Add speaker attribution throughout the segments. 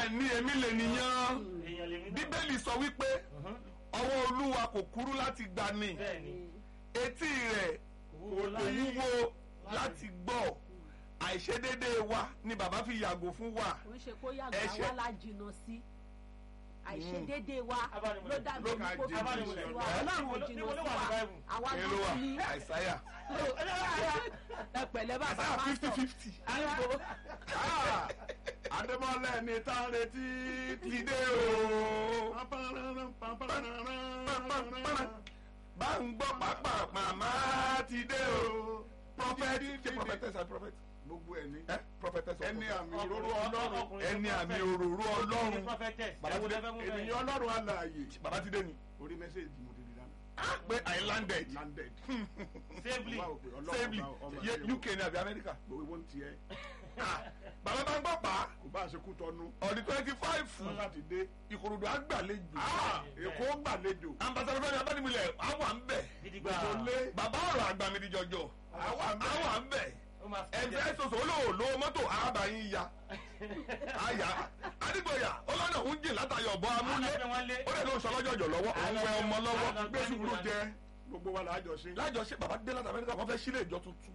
Speaker 1: bẹ́ẹ̀ ni èmi lè nìyàn
Speaker 2: èèyàn lèmi náà.
Speaker 1: bíbélì sọ wípé
Speaker 2: Mhm.
Speaker 1: ọwọ́ olúwa kò kúrú láti gbani
Speaker 2: bẹ́ẹ̀ ni
Speaker 1: etí rẹ̀
Speaker 2: wúwo
Speaker 1: kò
Speaker 2: láyé.
Speaker 1: wúwo láti gbọ́ àìṣedéédéé wa ni bàbá fi yàgò fún wa
Speaker 3: kò ń ṣe kó yàgbà
Speaker 1: Ẹ̀ṣẹ̀.
Speaker 3: wá la jìnnà sí àìṣedéédé wa
Speaker 2: Abánimọ̀lẹ̀.
Speaker 3: ló dàbí
Speaker 1: Ló
Speaker 3: ẹni
Speaker 1: ka
Speaker 3: kó fi
Speaker 1: jìnnà
Speaker 3: jìnnà
Speaker 1: sí
Speaker 3: sí
Speaker 1: wa.
Speaker 3: wa ọlọ́run ò
Speaker 2: Níbo
Speaker 3: jìnnà
Speaker 2: ló
Speaker 3: sí
Speaker 2: wà ní
Speaker 3: wa
Speaker 2: Bible?
Speaker 3: àwa
Speaker 1: kí ló wà
Speaker 3: gbọ́dọ̀ ní
Speaker 1: àìsáyà
Speaker 3: ẹ pẹ̀lẹ́ bàbá
Speaker 1: àìsáyà
Speaker 3: wa
Speaker 1: fifty
Speaker 3: sọ
Speaker 1: fifty
Speaker 3: àyìnbó
Speaker 4: Adémọ́lẹ̀ ni tá a retí
Speaker 1: ti dé o bá ń gbọ́ pápá màmá ti dé o prophet ṣe prophetess and prophet
Speaker 4: Gbogbo ẹ̀ ní.
Speaker 1: ẹ prophetess or
Speaker 4: Ẹni
Speaker 1: prophet?
Speaker 4: àmì òróró Ọlọ́run.
Speaker 2: Ọkùnrin
Speaker 1: ẹni
Speaker 2: tó
Speaker 1: àmì
Speaker 2: prophet.
Speaker 1: òróró
Speaker 2: Ọkùnrin
Speaker 1: ọlọ́run
Speaker 2: prophetess.
Speaker 1: Bàbá
Speaker 2: Ẹ̀wọ̀n
Speaker 1: ti
Speaker 2: lẹ fẹ́ mú bẹ́ẹ̀.
Speaker 4: Ènìyàn Ọlọ́run alààyè.
Speaker 1: bàbá ti dé ni
Speaker 4: Orí mẹ́sẹ̀gì mo ti di dáná.
Speaker 1: pé i landed
Speaker 4: Landed.
Speaker 2: Safely.
Speaker 4: Wá òpè Ọlọ́run
Speaker 1: safely
Speaker 4: ọba- ọba
Speaker 1: Ye-
Speaker 4: ṣe
Speaker 1: uk ni àbí america
Speaker 4: Gbogbo ìwọ ń tiẹ̀.
Speaker 1: Ah, bàbá bá ń gbọ́ pa
Speaker 4: Kò bá a ṣe kú tọnu.
Speaker 1: ọ̀dí twenty five
Speaker 4: Wọ́n láti dé.
Speaker 1: ìkòròdú àgbàlejò
Speaker 4: Ah, Èkó gbàlejò.
Speaker 1: ambassadọ fẹmi abánimilẹ àwa ń bẹ
Speaker 2: gidigba
Speaker 4: Gbogbo lé.
Speaker 1: bàbá ọ̀rọ̀ àgbà mi di jọjọ
Speaker 4: Àwa ń bẹ.
Speaker 1: àwa ń bẹ
Speaker 2: ó máa fi
Speaker 1: ẹnfẹ soso olóòlò mọ́tò àbáyín ya àyà adigbòyà ọlọ́nà ń jìn látàyọ̀ bọ́ amúlé
Speaker 2: Àlọ́ wọn lé.
Speaker 1: ó lè ló ń sọlọ́jọ́ jọ lọ́wọ́ òun fẹ́ ọmọ lọ́wọ́
Speaker 2: Àlọ́
Speaker 4: Gbé sùúrù jẹ. Gbogbo wa làá jọ sí.
Speaker 1: lájọṣe bàbá dé láti amẹ́ríkà wọ́n fẹ́ sílé ìjọ tuntun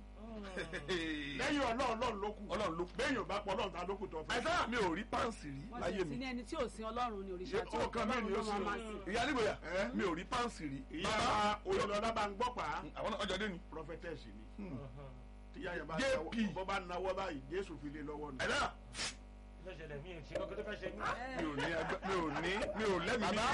Speaker 4: Lẹ́yìn Ọlọ́run Ọlọ́run ló kù.
Speaker 1: ọlọ́run ló
Speaker 4: Bẹ́ẹ̀ni ò bá pọ̀ Ọlọ́run ta ló kù tọ́ fún.
Speaker 1: àìsàn mi ò rí páǹsì rí
Speaker 3: wọ́n
Speaker 1: láyé
Speaker 3: sì ti
Speaker 1: mi
Speaker 3: ní ẹni tí ò sin ọlọ́run ní òrìṣà
Speaker 4: Ṣé
Speaker 3: tí ó
Speaker 4: ọkàn mi ni ó
Speaker 3: ọlọ́run ló
Speaker 4: sin
Speaker 3: máa
Speaker 4: o?
Speaker 3: sìn
Speaker 1: ìyá adigbòyà
Speaker 4: Eh?
Speaker 1: mi ò rí páǹsì rí
Speaker 4: Ìyá
Speaker 1: bàbá
Speaker 4: Oyinlọ́lá bá ń gbọ́ pa á.
Speaker 1: àwọn náà ọjọ́ dé ni
Speaker 4: Prophetess ni. Tíyá yẹn bá
Speaker 1: JP.
Speaker 4: nawọ́- bọ́ bá nawọ́ báyìí Jésù fi lé lọ́wọ́ ni.
Speaker 1: ẹ̀dá
Speaker 2: ló ṣẹlẹ̀ mí ò ṣe kókó tó fẹ́ ṣe mí.
Speaker 1: mi ò ní agbá- mi ò ní mi ò lẹ́mìí mi.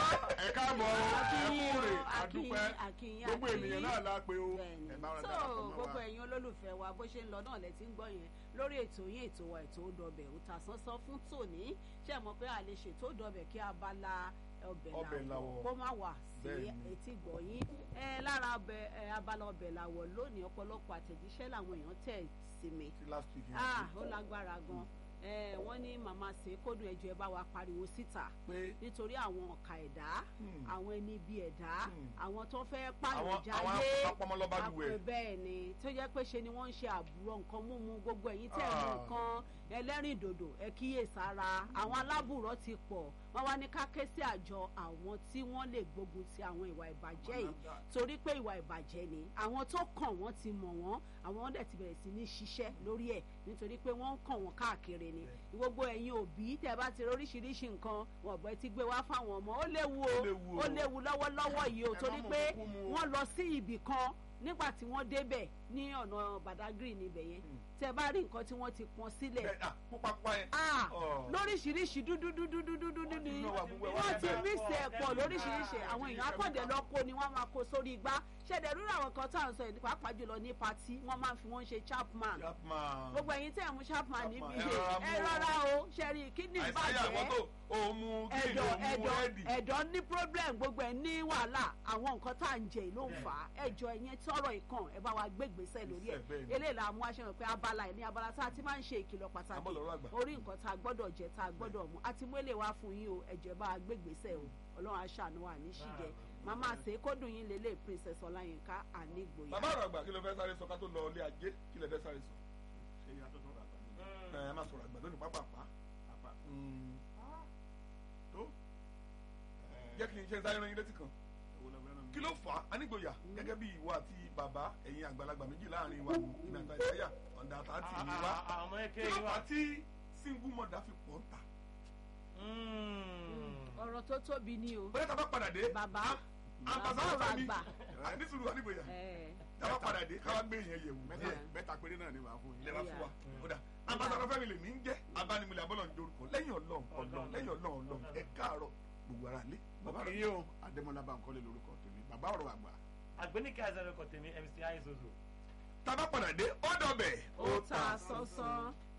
Speaker 4: ẹ káàbọ̀
Speaker 3: Akínyìn
Speaker 4: ẹ kúrè
Speaker 3: o,
Speaker 4: àdúpẹ́
Speaker 3: akínyìn, akínyìn,
Speaker 4: gbogbo
Speaker 3: akínyìn.
Speaker 4: ènìyàn náà la pé o
Speaker 3: bẹ́ẹ̀ni
Speaker 4: ẹ bá wọn
Speaker 3: so
Speaker 4: darapọ̀ mọ́
Speaker 3: gbogbo
Speaker 4: wa.
Speaker 3: ẹ̀yin olólùfẹ́ wa bó ṣe ń lọ náà lẹ ti ń gbọ́ yẹn lórí ètò yín ètò wa ètò òdọbẹ̀ òta sánsán fún tòní ṣe mọ̀ pé a lè ṣètò òdọbẹ̀ kí abala ọbẹ̀
Speaker 1: Ọbẹ̀
Speaker 3: làwọ̀
Speaker 1: làwọ̀.
Speaker 3: kó má wà sí
Speaker 1: Bẹ́ẹ̀ni.
Speaker 3: etí gbọ̀ yín ẹ lára ọbẹ̀ ẹ abala ọbẹ̀ làwọ̀ lónìí ọ̀pọ̀lọpọ̀ àtẹ̀jíṣẹ́ làwọn èèyàn tẹ̀ sí mi
Speaker 1: ti last week yẹn.
Speaker 3: ah ó lágbára gan ẹ wọ́n ní màmá ṣe kódùn ẹjọ́ ẹ bá wa pariwo síta
Speaker 1: pé
Speaker 3: nítorí àwọn ọ̀ka ẹ̀dá
Speaker 1: Hmm.
Speaker 3: àwọn ẹni bíi ẹ̀dá
Speaker 1: Hmm.
Speaker 3: àwọn tó fẹ́
Speaker 1: àwọn
Speaker 3: pààyàn
Speaker 1: àwọn
Speaker 3: jáde
Speaker 1: apọmọlọ́bàlùwẹ̀
Speaker 3: àpè bẹ́ẹ̀ ni tó jẹ́ pé ṣe ni wọ́n ń ṣe àbúrò nǹkan múmu gbogbo ẹ̀yin tẹ̀ mú
Speaker 1: Ah.
Speaker 3: nǹkan ẹlẹ́rìndòdò ẹ kíyèsára àwọn alábùrọ̀ ti pọ̀ wọ́n wá ní ká ké sí àjọ àwọn tí wọ́n lè gbógun ti àwọn ìwà ìbàjẹ́ yìí torí pé ìwà ìbàjẹ́ ni àwọn tó kàn wọ́n ti mọ̀ wọ́n àwọn dẹ̀ ti bẹ̀rẹ̀ sí ní ṣiṣẹ́ lórí ẹ̀ nítorí pé wọ́n ń kàn wọ́n káàkiri ni gbogbo ẹ̀yin òbí tẹ́ bá ti rí oríṣiríṣi nǹkan wọ́n bẹ̀ ti gbé wá fáwọn ọmọ ó léwu o
Speaker 1: léwu o.
Speaker 3: ó léwu lọ́wọ́lọ́wọ́ yìí o
Speaker 4: Ẹ má
Speaker 3: torí
Speaker 4: mọ̀
Speaker 3: pé
Speaker 4: kúkú mu o.
Speaker 3: wọ́n lọ sí ibì kan nígbà tí wọ́n débẹ̀ ní ọ̀nà Badagry níbẹ̀ yẹn tẹ́ bá rí nǹkan tí wọ́n ti pọ́n sílẹ̀
Speaker 1: ẹ ah pupa pupa yẹn.
Speaker 3: ah
Speaker 1: Oh.
Speaker 3: lóríṣiríṣi dúdú dúdú dúdú dúdú ni
Speaker 1: Inú wa gbogbo ẹ̀ wá
Speaker 3: wọ́n ti
Speaker 1: bẹ́ẹ̀.
Speaker 3: mísì ẹ̀ pọ̀ lóríṣiríṣi àwọn èèyàn akọ̀dẹ̀ lọ kó ni wọ́n máa kó sórí igbá ṣẹ̀dẹ̀ rúra àwọn kan tá à ń sọ yìí pàápàá jùlọ ní patí wọ́n máa ń fi wọ́n ṣe chapman
Speaker 1: Chapman.
Speaker 3: gbogbo ẹ̀yin tẹ́ ẹ̀ mú chapman níbi
Speaker 1: Chapman, ẹ rọra mú
Speaker 3: ẹ
Speaker 1: o.
Speaker 3: rọra o ṣẹ́rí kídìní
Speaker 1: àìsáyà àwọn tó
Speaker 3: bàjẹ́
Speaker 1: òun mu green
Speaker 3: ẹ̀dọ̀
Speaker 1: òun mu
Speaker 3: ẹ̀dọ̀
Speaker 1: rẹ́dì.
Speaker 3: ẹ̀dọ̀ ní problem gbogbo ẹ̀ ní wàhálà àwọn nǹkan tá à ń jẹ ló ń fà á ẹjọ́ ẹ̀yẹn tọrọ ìkàn ẹ bá wa gbé ìgbésẹ̀ lórí ẹ̀
Speaker 1: Ìgbésẹ̀ bẹ́ẹ̀ ni.
Speaker 3: eléyìí la mú aṣọ rẹ̀ pé abala ẹ̀ ní abala tá a ti máa ń ṣe ìkìlọ̀ pàtàkì
Speaker 1: Abọ́ lọ́rọ̀ àgbà.
Speaker 3: orí nǹkan tá a gbọ́dọ̀ jẹ tá a gbọ́dọ̀ mú àti mú èlé wá fún yín o ẹ̀jẹ̀ bá a gbé ìgbésẹ̀ o ọlọ́run aṣàánú wa ní ṣìjẹ màmá àṣẹ kódùn yín lélẹ̀ princess ọláyínká ànígbòyà.
Speaker 1: bàbá ọ̀rọ̀ àgbà kí ló fẹ́ sáré sọ ká tó lọ ilé ajé kí lè fẹ́ sáré sọ.
Speaker 4: ṣe ìyàtọ̀ tó rà bàbá
Speaker 1: ẹ ẹ má sọ̀rọ̀ àgbà lónìí pápápá.
Speaker 4: àpá tó
Speaker 1: jẹ́ kí n ṣe sáré ran yín létí kan.
Speaker 4: owó lọ fẹ́ràn mi.
Speaker 1: kí ló fà á anígboyà gẹ́gẹ́ bí ìwọ àti bàbá ẹ̀yin àgbàlagbà méjì láàrin wa ìmọ̀ àti àìsáyà ọ̀dà àtàtì ni wá.
Speaker 2: àwọn ọmọ
Speaker 1: kí
Speaker 2: ẹkẹ
Speaker 1: ló
Speaker 2: yìí
Speaker 1: fà
Speaker 2: wá.
Speaker 1: á tí single mother fi pọ̀ ń ta.
Speaker 3: ọ̀rọ̀ tó tóbi ni o
Speaker 1: bóyá tá a bá padà dé.
Speaker 3: bàbá bàbá
Speaker 1: ambassadọ
Speaker 3: ọ̀rọ̀
Speaker 1: fẹ́mi
Speaker 3: àgbà
Speaker 1: àníṣùrù anígboyà
Speaker 3: ẹ̀
Speaker 1: tá a bá padà dé káwá gbé yẹn yẹ̀wò
Speaker 4: mẹ́ta
Speaker 1: díẹ̀.
Speaker 4: mẹ́ta péré náà ni wàá fún
Speaker 1: ilẹ̀
Speaker 4: yín.
Speaker 1: bá fún wa kódà ambassadọ fẹ́mi lè mí ń jẹ́ abánimúlẹ̀ abọ́lọ̀ ń dorúkọ lẹ́yìn ọlọ́run ọlọ́run lẹ́yìn ọlọ́run ọlọ́run ẹ káàárọ̀ gbogbo ara lé bàbá
Speaker 4: bàbá
Speaker 1: rẹ̀
Speaker 4: yìí o Adémọ́lá Bánkọ́lé lórúkọ tèmi bàbá ọ̀rọ̀ àgbà.
Speaker 2: àgbẹ̀nìkẹ́ àzẹ̀rẹ̀ kọ̀ tèmi MC Aizozo.
Speaker 1: tá a bá padà dé ó dọ̀bẹ̀
Speaker 3: ó ta sánsán